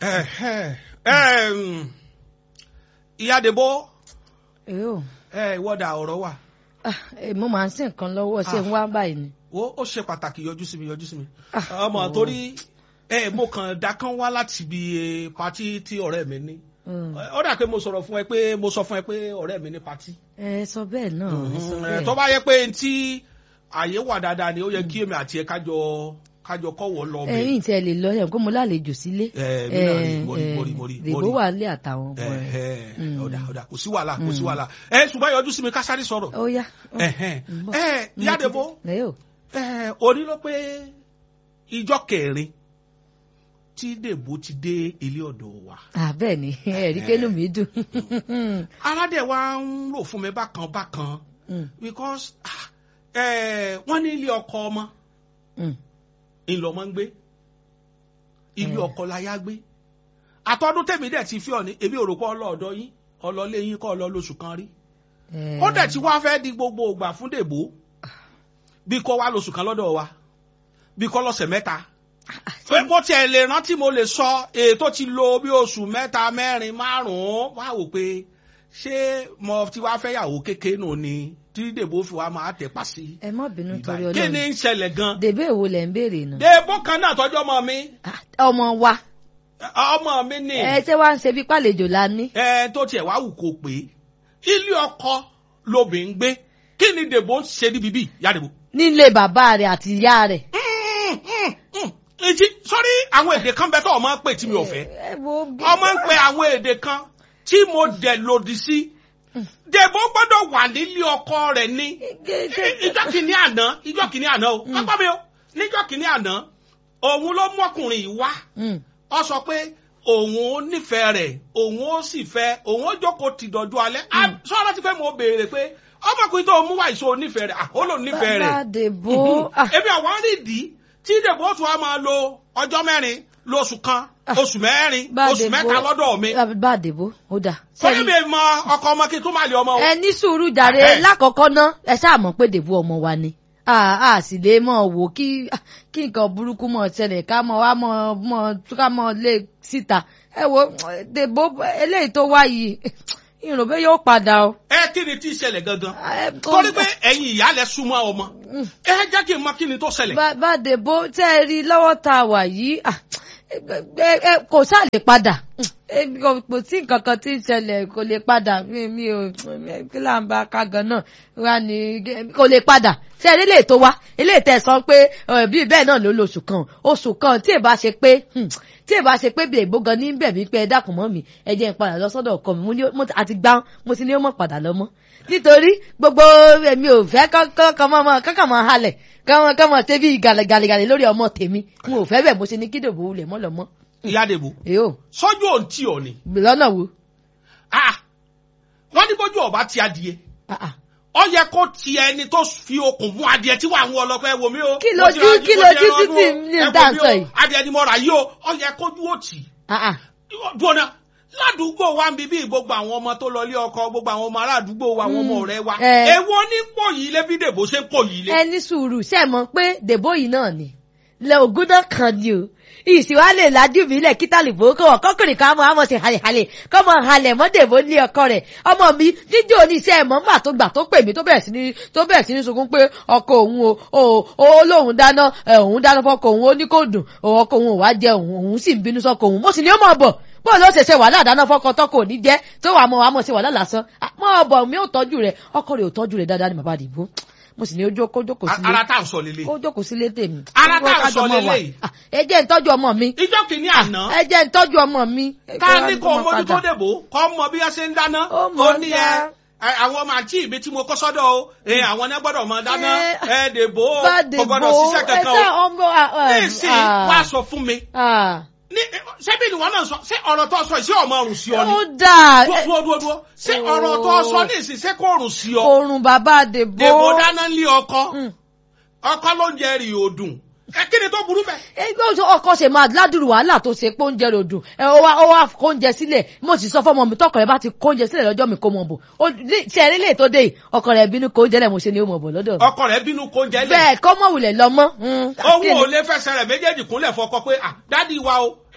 Ẹ̀hẹ́. Ẹm, ìyá Dèbó Èyó. ẹ ìwọ́dà ọ̀rọ̀ wà Ah, eh, mo máa ń sìn kan lọ́wọ́ ṣé ń wá báyìí ni. ó ó ṣe pàtàkì yọjú sí mi yọjú sí mi Ah, ọmọ oh. torí ẹ mo kàn dákán wá láti ibi eh, patí tí ọ̀rẹ́ mi ní Mm. ó dà pé mo sọ̀rọ̀ fún ẹ pé mo sọ fún ẹ pé ọ̀rẹ́ mi ní patí ẹ sọ bẹ́ẹ̀ náà ẹ sọ Eh, bẹ́ẹ̀. tó bá yẹ pé tí àyè wà dáadáa ni ó yẹ kí èmi àti ẹ kájọ kájọ kọ́wọ́ lọ bẹ̀. ẹ̀yin tí ẹ lè lọ ẹ̀ kó mo lálejò sílé. Eh, mi náà rí, mo rí, mo rí, mo rí, mo Dèbò rí. wà nílé àtàwọn ọmọ ẹ̀. Ẹ̀hẹ́, ọ̀dà ọ̀dà kò sí wàhálà kò sí wàhálà ẹ ṣùgbọ́n yọjú sí mi ká sáré sọ̀rọ̀ ó yá. Ẹ̀hẹ́. ń bọ̀. ẹ ìyá Dèbó Èyó. ẹ òní ló pé ìjọ kẹrin tí Dèbò ti dé ilé ọ̀dọ̀ wa Ah, bẹ́ẹ̀ ni ẹ̀rí kẹ́nu mi dùn. aládẹ wa ń rò fún mi bákan bákan Mm, because ah, eh, wọ́n ní ilé ọkọ ọmọ mm. ńlọmọ ń gbé ilé Eh. ọkọ láyà gbé àtọdún tèmi dẹ̀ ti fi ọ ní èmi ò rò pé ọlọ́ọ̀dọ́ yín ọlọ́lé yín kọ́ ọlọ́ lóṣù kan rí Eh, ó dẹ̀ ti wá fẹ́ di gbogbo ògbà fún Dèbò bí kò wá lóṣù kan lọ́dọ̀ wa bí kò lọ́sẹ̀ mẹ́ta pé bó tiẹ̀ lè rántí mo lè sọ ètò ti lo bí oṣù mẹ́ta mẹ́rin márùn-ún wá wò pé ṣé mo ti wá fẹ́ yàwó kékeré nù ni tí Dèbò fi wá máa tẹ̀ pa sí. ẹ má bínú torí kí ni Ọlọ́run. ń ṣẹlẹ̀ gan. Dèbè èwo lẹ̀ ń béèrè náà. Dèbò kan náà tọ́jú ọmọ mi Ah, ọmọ wa ọmọ mi ni ẹ ṣé wàá ń ṣe bí pàlejò la ní. ẹ tó tiẹ̀ wá wù kó pé ilé ọkọ lobì ń gbé kí ni Dèbò ń ṣe níbi bí ìyá Dèbò. nílé bàbá rẹ̀ àti ìyá rẹ̀. ìjì sọ́rí àwọn èdè kan bẹ tó ọmọ ń pè tí mi ò fẹ́ ẹ wo bí. ọmọ ń pe àwọn èdè kan tí mo dẹ̀ lòdì sí Dèbò gbọ́dọ̀ wà nílé ọkọ rẹ̀ ní ìjọ kìíní àná ìjọ kìíní àná o pápá mi o níjọ kìíní àná òun ló mú ọkùnrin yìí wá Mm. ọ sọ pé òun ò nífẹ̀ẹ́ rẹ̀ òun ó sì fẹ́ òun ó jókòó ti dọ̀jú alẹ́ Ah, sọ́ra ti pé mo béèrè pé ọmọkùnrin tó mú wá ìṣó onífẹ̀ẹ́ rẹ̀ ah, ó lòun nífẹ̀ẹ́ rẹ̀ bàbá Dèbò. ah, èmi àwọn àrídìí tí Dèbò tún wá máa lo ọjọ́ mẹ́rin lóṣù kan oṣù mẹ́rin bá oṣù Dèbò- mẹ́ta lọ́dọ̀ mi bá Dèbò ó dà. sọ́ni mi mọ ọkọ ọmọ kí n tún máa lé ọmọ o. ẹ ní sùúrù jàre Ẹhẹ́. lákọ̀ọ́kọ́ ná ẹ ṣáà mọ̀ pé Dèbò ọmọ wa ni a a sì lè mọ̀ wò kí kí nǹkan burúkú mọ̀ ṣẹlẹ̀ ká mọ̀ wá mọ̀ mọ̀ ká mọ̀ lé síta ẹ wo Dèbò eléyìí tó wá yìí ìrò bẹ́ẹ̀ yóò padà o. ẹ kí ni tí ń ṣẹlẹ̀ gangan Ẹ, kò- torí pé ẹ̀yin ìyá lẹ súnmọ́ ọmọ ẹ jẹ́ kí n mọ kí ni tó ṣẹlẹ̀. bá bá Dèbò tẹ́ ẹ rí lọ́wọ́ tá a wà yìí ah, ẹ ẹ kò sáà lè padà ẹ, kò kò sí nǹkan kan tí ń ṣẹlẹ̀ kò lè padà mi mi ò kí là ń bá ká gan náà wá ní kò lè padà ṣé ẹ rí lè tó wá eléyìí tẹ́ ẹ sọ pé ẹ, bí bẹ́ẹ̀ náà ló lo oṣù kan oṣù kan tí ì bá ṣe pé hmm, tí ì bá ṣe pé Dèbò gan ní bẹ̀ mí pé ẹ dákun mọ́ mi ẹ jẹ́ n padà lọ sọ́dọ̀ ọkọ mi mo ní mo ti- àti gbá mo ti ní ó mọ̀ padà lọ mọ́ nítorí gbogbo èmi ò fẹ́ kọ́kọ́ mọ́ kọ́kọ́ mọ́ halẹ̀ kọ́mọ kọ́mọ ṣe bí gàlẹ́gàlẹ́ lórí ọmọ tèmi n ò fẹ́ bẹ̀ mo ṣe ní kí Dèbò wulẹ̀ mọ́ lọ mọ́ ìyá Dèbò èyó sọ́jú òun tí ò ní. lọ́nà wo Ah, wọ́n ní bójú ọba ti adìẹ Ah, ah. ó yẹ kó ti ẹni tó fi okùn mú adìẹ tí wàá ń wọ ọlọpẹ wo mi o. Kí ló Mo ti dé- ra- kí mo ló ti dé ra ọdún títí o. ní Ẹ wo dáńsọ mi o, yìí? adìẹ ni mo rà yìí o ó yẹ kójú ó tì. Ah, ah. dùnà ládùúgbò wa ń bíbí gbogbo àwọn ọmọ tó lọ ilé ọkọ gbogbo àwọn ọmọ aládùúgbò wa àwọn ọmọ ọ̀rẹ́ wa Eh. èwo ní pò yìí lé bí Dèbò ṣe ń pò yìí lé. ẹ ní sùúrù ṣe é mọ̀ pé Dèbò yìí náà ni lẹ ògùn náà kan ni o ìsìwá lè lajú mi lẹ kíta lè fowó kọwọ kọkùnrin kan mọ àmọ sí halẹhalẹ kọmọ halẹ mọ Dèbò ní ọkọ rẹ̀ ọmọ mi jíjó oníṣẹ́ ẹmọ ńgbà tó gbà tó pè mí tó bẹ̀rẹ̀ sí ní tó bẹ̀rẹ̀ sí ní sunkún pé ọkọ òun o o ó lóun dáná ẹ, òun dáná fọkọ òun ó ní kò dùn ọkọ òun ò wá jẹ òun òun sì ń bínú sọkọ òun mo sì ní ó mọ̀ bọ̀ bọ́ọ̀ ló ṣe ṣe wàhálà dáná fọkọ tọkọ ò ní jẹ́ tó wàá mọ̀ wàá mọ̀ ṣe wàhálà lásán mọ́ ọ̀bọ̀ mi ò tọ́jú rẹ̀ ọkọ rẹ̀ ò tọ́jú rẹ̀ dáadáa ní bàbá Dèbò mo sì ní ojú kó jókòó sílé ara tá à ń sọ lélẹ̀. kó jókòó sílé tèmi. Ara Kó tá à ń kájọ sọ mọ́ wà. lélẹ́yìí. Ah, ẹ jẹ́ ń tọ́jú ọmọ mi ìjọ kìíní àná ẹ jẹ́ ń tọ́jú ọmọ mi. ká ní kó mọ́ mójú tó padà. Dèbò kọ́ mọ bí wọ́n ṣe ń dáná Ó mọ̀ ní dá. ẹ ẹ, àwọn ọmọ àǹtí mi tí mo kọ́ sọ́dọ̀ o ẹ, àwọn náà gbọ́dọ̀ mọ dáná Eh, ẹ Dèbò bá kò Dèbò gbọ́dọ̀ ṣiṣẹ́ ẹ kankan sá o ọmọ ah, ah, nísìnyí ah, wá sọ fún mi ah. ní ṣebí ni wọn náà sọ ṣé ọ̀rọ̀ tó sọ ìṣe ọmọ ọrùn sí ọ ni ó dáa dúró ẹ, dúró dúró dúró ṣé ọ̀rọ̀ tó sọ ní ìsìn ṣé kò rùn sí ọ oorun bàbá Dèbò. Dèbò dáná lé ọkọ Mm. ọkọ ló ń jẹ rí odùn ẹ kí ni tó burú bẹ. ẹgbẹ́ oṣù ọkọ ṣe máa ládùrú wàhálà tó ṣe pé oúnjẹ rò dùn ẹ ó wá ó wá kóúnjẹ sílẹ̀ mo sì sọ fọmọ mi tọkọ rẹ bá ti kóúnjẹ sílẹ̀ lọ́jọ́ mi kó mọ̀ bọ̀ ó ní- ṣe eré lè tó dé yìí ọkọ rẹ bínú kóúnjẹ lẹ̀ mo ṣe ni ó mọ̀ bọ̀ lọ́dọ̀ mi. ọkọ rẹ bínú kó jẹ lẹ bẹ́ẹ̀ kọ́ mọ̀ wulẹ̀ lọ mọ́. òun ò lè fẹsẹ̀ rẹ̀ méjèèjì kúnlẹ̀ fọkọ pé ah dádì wa o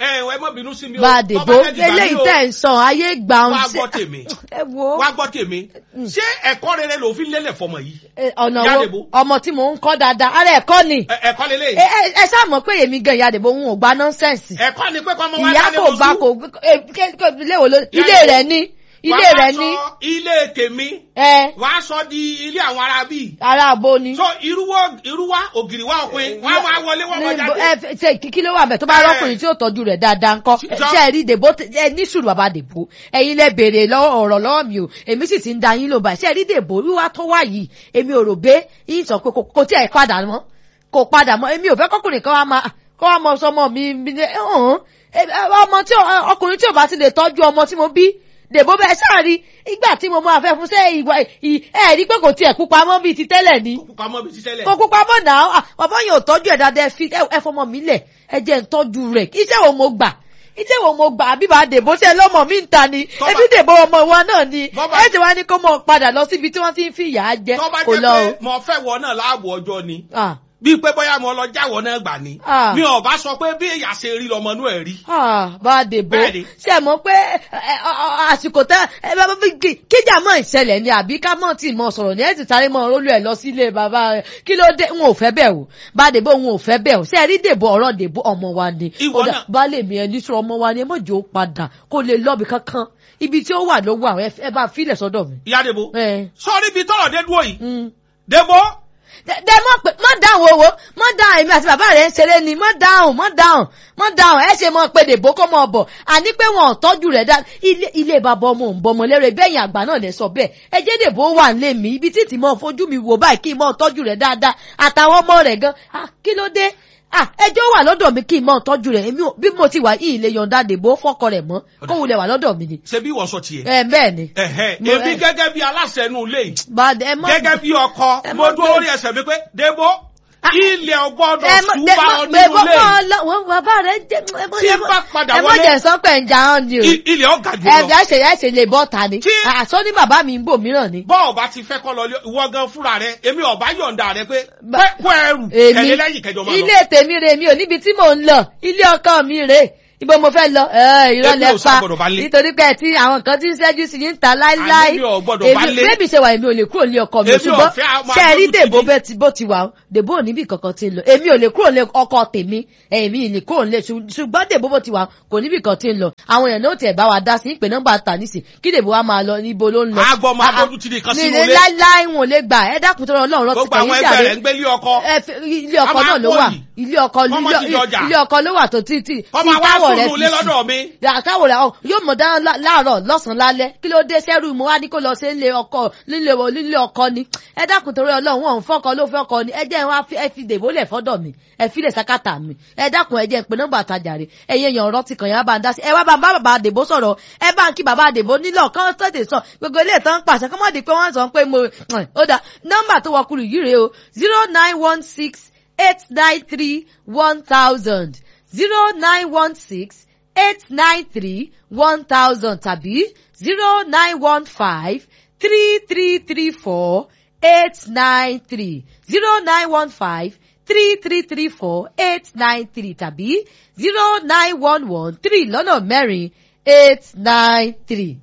ẹ ẹ má bínú sí mi o. bá a dèbò Tó bá jẹ́ dìgbà eléyìí yìí o, tẹ̀ ń sọ ayé gbà ń wá ṣe gbọ́ tèmi ẹ wo wá gbọ́ tèmi ṣé ẹ̀kọ́ rere ló fi lélẹ̀ fọmọ yìí ẹ, ọ̀nà Ìyá wo Dèbò. ọmọ tí mò ń kọ́ dáadáa ara ẹ̀kọ́ ni Ẹ- ẹ̀kọ́ lélẹ̀ ẹ ẹ- ẹ ṣáà mọ̀ pé èmi gan ìyá àdèbò òun ò gba nọ́ńsẹ̀nsì ẹ̀kọ́ ni pé kọ́mọ wá ìyá dálé kò lóṣù. gba kò ẹ, ké- ké- ilé wo ló Ìyá ilé Dèbò. rẹ̀ ní ilé Wàá rẹ̀ sọ ní ilé tèmi ẹ wàá sọ di ilé àwọn ará bíi ara àbò ni. so irúwọ́ irúwá ògiri wá òpin wọ́n á máa wọlé wọ́n máa Ní- jáde. ẹ f- ṣe kí- kí ló wà bẹ̀ tó bá Ẹ. rọ́kùnrin tí ó tọ́jú rẹ̀ dáadáa ńkọ́ Ṣé- ṣe ẹ rí dèbò t- ẹ ní sùúrù bàbá dèbò ẹ̀yin lẹ béèrè lọ́wọ́ ọ̀rọ̀ lọ́wọ́ mi o èmi sì ti ń da yín ló báyìí ṣe ẹ rí dèbò wíwá tó wà yìí èmi ò rò bẹ́ yín sọ pé kò- kò tí ẹ̀ padà mọ́ kò padà mọ́ èmi ò fẹ́ kọ́kùnrin kan wá máa kọ́ wá mọ sọmọ mi mi ní ọ̀hún ẹ- ẹ- ọmọ tí ò- ọkùnrin tí ò bá ti lè tọ́jú ọmọ tí mo bí dèbò bẹ́ẹ̀ sáàrí ìgbà tí mo máa fẹ́ fún sẹ́ ìwà ì- ẹ̀ rí pé kò tiẹ̀ pupa mọ́ bíi ti tẹ́lẹ̀ ni pamọ́ bíi ti tẹ́lẹ̀. kò kópa mọ́ náà ah, bàbá yẹn ò tọ́jú ẹ̀ dáadáa ẹ fi ẹ ẹ fọmọ mi lẹ̀ ẹ jẹ́ ń tọ́jú rẹ̀ iṣẹ́ wo mo gbà iṣẹ́ wo mo gbà àbí bá dèbò ṣe lọ́mọ mi ń ta ni Tọ́ba- ẹbí dèbò ọmọ wa náà ni Bọ́ba- ẹ ti wá ní kó mọ̀ padà lọ síbi tí wọ́n ti ń fi ìyà jẹ tó bá kò jẹ́ lọ pé mo fẹ́ wọ náà láàbò ọjọ́ ni o. Ah, bíi pé bóyá mo lọ jáwọ́ náà gbà ni Ah. mi ò bá sọ pé bí èyà ṣe rí lọmọ inú ẹ̀ rí. ah, bá dèbò Bẹ́ẹ̀ni. ṣe é mọ̀ pé ẹ, ọ, ọ, àsìkò tẹ ẹ bá bá kí- kíjà mọ́ ìṣẹ̀lẹ̀ ni àbí ká mọ̀ tí mọ̀ sọ̀rọ̀ ni ẹ ti sáré mọ́ rólú ẹ̀ lọ sílé bàbá rẹ̀ kí ló dé n ò fẹ́ bẹ́ẹ̀ o bá dèbò n ò fẹ́ bẹ́ẹ̀ o ṣe é rí dèbò ọ̀rọ̀ dèbò ọmọ wa ni Ìwọ Ó dà, náà. baálé mi ẹni sọ ọmọ wa ni ẹ mọ̀jọ́ padà kó lè lọ́ọ̀bì kankan ibi tí ó wà ló wà ẹ ẹ bá filẹ̀ sọ́dọ̀ mi. ìyá debo ẹ sọ́ọ́rí bíi tọ́rọ̀ dé dúró yìí mm. debo dẹ dẹ mọ pé mọ dáhùn owó mọ dáhùn èmi àti bàbá rẹ ń ṣeré ni mọ dáhùn mọ dáhùn mọ dáhùn ẹ ṣe mọ pé dèbò kó mọ bọ àní pé wọn ò tọ́jú rẹ̀ dá ilé ilé bàbá ọmọ òun bọmọ lérè bẹyìn àgbà náà lè sọ bẹ́ẹ̀ ẹ jẹ́ dèbò wà ń lé mi ibi títí mọ fojú mi wò báyìí kí n mọ tọ́jú rẹ̀ dáadáa àtàwọn ọmọ rẹ̀ gan ah kí ló dé ah ẹjọ́ wà lọ́dọ̀ mi kí n mọ tọ́jú rẹ̀ èmi ò- bí mo ti wà yìí lè yọ̀ǹda dèbò fọ́kọ rẹ̀ mọ́ kó wulẹ̀ wà lọ́dọ̀ mi ni ṣe bí wọ́n sọ tiẹ̀. ẹ bẹ́ẹ̀ ni ẹ̀hẹ́ Mo- èmi ẹ- gẹ́gẹ́ bí aláṣẹ inú ilé yìí bàdẹ ẹ mọ gẹ́gẹ́ bí ọkọ ẹ mo mọ dúró gbé- lórí ẹsẹ̀ mi pé debo ilẹ̀ ọgbọ́dọ̀ ẹ mọ ṣùgbọ́n dẹ mọ ọ pé nínú ilé bọ́kọ́ yìí lọ wọn bàbá rẹ jẹ ẹ mọ Tí ẹ n bá padà ẹ mọ wọlé- jẹ sọpẹ ń jà hàn ni o I- ilẹ̀ ọ̀gá jù ẹ lọ. ẹ ṣe ẹ ṣe lè bọ́ ta ni Tí- àṣọ ní bàbá mi ń bò mìíràn ni. bọ́ọ̀ bá ti fẹ́ kọ́ lọ lé ìwọ gan fúnra rẹ èmi ọ̀bá yọ̀ǹda rẹ pé Ba- pé kó ẹrù èmi tẹ̀lé lẹ́yìn kẹjọ máa lọ. ilé tèmi rè mi ò níbi tí mò ń lọ ilé ọkọ mi rè ibo mo fẹ́ lọ ẹ irọ́ Èmi lẹ ò pa sábọ̀dọ̀ bá lé. nítorí pé tí àwọn kan ti ń ṣẹ́jú sí ní ta láíláí Àní mi ò gbọ́dọ̀ bá lé. bébì ṣe wà èmi ò lè kúrò ní ọkọ mi Èmi ò ṣùgbọ́n fẹ́ a máa ṣe ẹ rí dójú tì dèbò mí. bẹ́ẹ̀ tí bó ti wà ó dèbò ò níbi kankan ti ń lọ èmi ò lè kúrò ní ọkọ tèmi èmi ì lè kúrò ní ṣùgbọ́n dèbò bó ti wà kò níbi kan ti ń lọ àwọn èèyàn náà tiẹ̀ bá wa dá sí ìpè nọ́mbà tà nísì kí dèbò wa máa lọ níbo ló ń lọ. Àgbọ̀ máa Ah, ah. dójú tì nìkan Mi sínú lè ilé. láíláí wọn ò lè gbà ẹ dákun tó rọ ọlọ́run rọ gbogbo àwọn ẹgbẹ́ rẹ̀ ń gbé lé ọkọ ẹ fi- ilé ọkọ A máa náà ló kó wà yìí. ilé ọkọ Wọ́n máa ti ilé- jọjà. ilé ọkọ ló wà tó tí tí ọmọ tí wa táwọ̀ rẹ̀ sùn ilé fi sí. lọ́dọ̀ mi. àtàwọ̀ rẹ̀ yóò mọ̀ dáná lá- láàárọ̀ lọ́sàn-án lálẹ́ kí ló dé sẹ́rù mo wá ní kó lọ sí ilé ọkọ nílé wo- nílé ọkọ ni ẹ dákun torí ọlọ́run wọn ò ń fọ́kọ ló fọ́kọ ni ẹ jẹ́ wọn ẹ fi dèbò lẹ̀ fọ́dọ̀ mi ẹ fi lẹ̀ sákàtà mi ẹ dákun ẹ jẹ́ ń pe nọ́mbà àtajà rẹ̀ ẹ̀yẹ èèyàn ọ̀rọ̀ ti kàn yín bá ń dá sí ẹ wá bá ń bá bàbá dèbò sọ̀rọ̀ ẹ bá ń kí bàbá dèbò nílò kán tètè sọ gbogbo ilé ìtàn pàṣẹ kọ́mọ́ di pé wọ́n sọ pé mo ó dà nọ́mbà tó wọkùlù yìí rèé o zero nine one six eight nine three one thousand zero nine one six eight nine three one thousand tàbí zero nine one five three three three four eight nine three zero nine one five three three three four eight nine three tàbí zero nine one one three lọ́nà mẹ́rin eight nine three.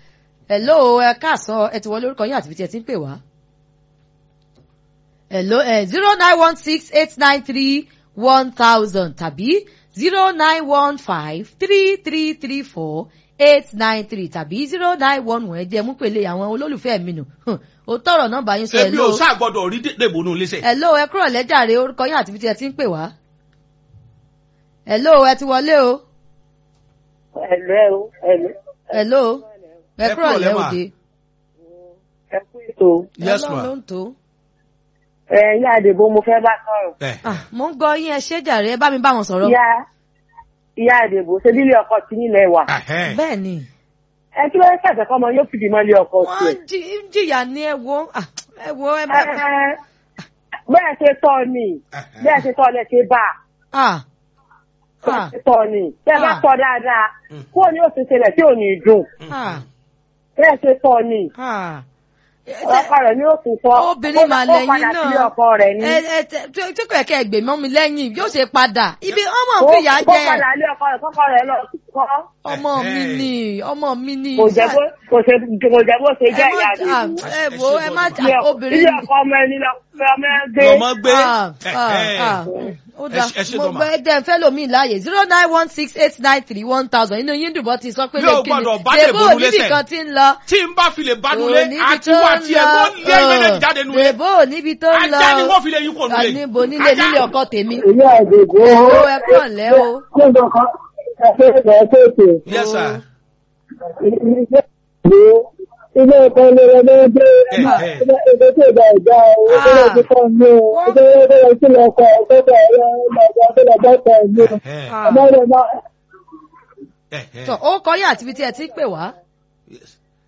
hello ẹ káàsán ẹ ti wọlé orúkọ yín àti ibi tí ẹ ti ń pè wá. hello ẹ zero nine one six eight nine three one thousand tàbí zero nine one five three three three four eight nine three tàbí zero nine one one ẹ̀jẹ̀ mú pèlè àwọn olólùfẹ́ mi nù ó tọrọ nọ́mbà yín sọ èmi ò hello sáà gbọ́dọ̀ rí dèbò nù léṣe. hello ẹ kúrò lẹ́jàre orúkọ yín àti ibi tí ẹ ti ń pè wá. hello ẹ ti wọlé o Ẹ̀lẹ́ o, ẹ̀lẹ́. hello ẹ Ẹ kúrò kúrò lẹ́ lẹ́wà. òde. Ẹ kú ètò. Yes, Ọlọ́run ma. ló ń tó. Ẹ yá àdìbò mo fẹ́ bá sọ̀rọ̀. Ẹ, Ah, mo ń gbọ́ yín ẹ ṣé jàre ẹ bá mi bá wọn sọ̀rọ̀. Ìyá ìyá àdìbò ṣe bílé ọkọ tí nílẹ̀ wà. ẹhẹ́. bẹ́ẹ̀ ni Ẹ kí ló ń ṣàṣẹ kọ́ ọmọ yóò fìdí mọ́lé ọkọ wọ́n tiẹ̀. jí- ń jìyà ní ẹ wo ah, ẹ wo ẹ Ẹ bá. ẹ, Bẹ́ẹ̀ ṣe tọ́ ni, bẹ́ẹ̀ ṣe tọ́ lẹ ṣe bá. Ah, Bẹ́ẹ̀ ah, ṣe tọ́ ni, bẹ́ẹ̀ bá Ah. tọ́ dáadáa. Mm. Kúrò ní òsì ṣẹlẹ̀ tí ò ní dùn. ah, Bẹ́ẹ̀ ṣe tọ́ ni. ah. ọkọ rẹ̀ ni ó tún sọ. obìnrin mà Ó padà lẹ́yìn sílé náà ọkọ rẹ̀ ni. ẹ ẹ tẹ- tí tí kò yẹ kẹ́ ẹ gbè mọ́ mi lẹ́yìn yóò ṣe padà ibi ọmọ Ó fìyà ó jẹ padà lé ọkọ rẹ̀ kọ́kọ́ rẹ̀ lọ kọ́. ọmọ mi ni ọmọ mi ni. Kò jẹ́ bó kò ṣe kò jẹ́ bó ṣe jẹ́ ẹ má ìyá jà rẹ̀. ẹ wo ẹ má jà Ilé obìnrin ilé ọkọ ọmọ ẹni lọ fẹ́ ọmọ ẹ gbé. lọmọ gbé Ah, ah, ah. ó dá ẹ ṣe mo dọ́mà. gbọ́ ẹgbẹ́ fẹ́ lomi láàyè zero nine one six eight nine three one thousand inú yín dùbọ̀ ti sọ pé Yóò lè kíni gbọ́dọ̀ bá lè dèbò bolú níbì lẹ́sẹ̀. kan ti ń lọ. tí n bá fi lè bánulé Ò níbi àti tó wà ń tí ẹ lọ. wọ́n lé méjèèjì jáde nulẹ̀ dèbò níbi tó ń lọ. ajá ni wọ́n fi lè yín kò nulẹ̀ níbo nílé nílé ọkọ tèmi. ilé àgbègbè ó ẹ kàn lẹ́ o. nígbà kan ẹgbẹ́ ẹgbẹ́ tètè yes sir ilé ìgbé ilé ẹ̀kọ́ ilé rẹ̀ ló dé ilé ẹgbẹ́ tó gba ìjà o ilé ẹgbẹ́ kan ní o ilé ẹgbẹ́ tó lọ kọ ọ̀tọ̀ ẹ̀rọ ọ̀gá tó lọ bẹ́ẹ̀ ní o Ẹ̀hẹ́, ọmọ rẹ̀ máa ẹ̀hẹ́. tọ ó kọ yín àti ibi tí ẹ ti ń pè wá. Yes.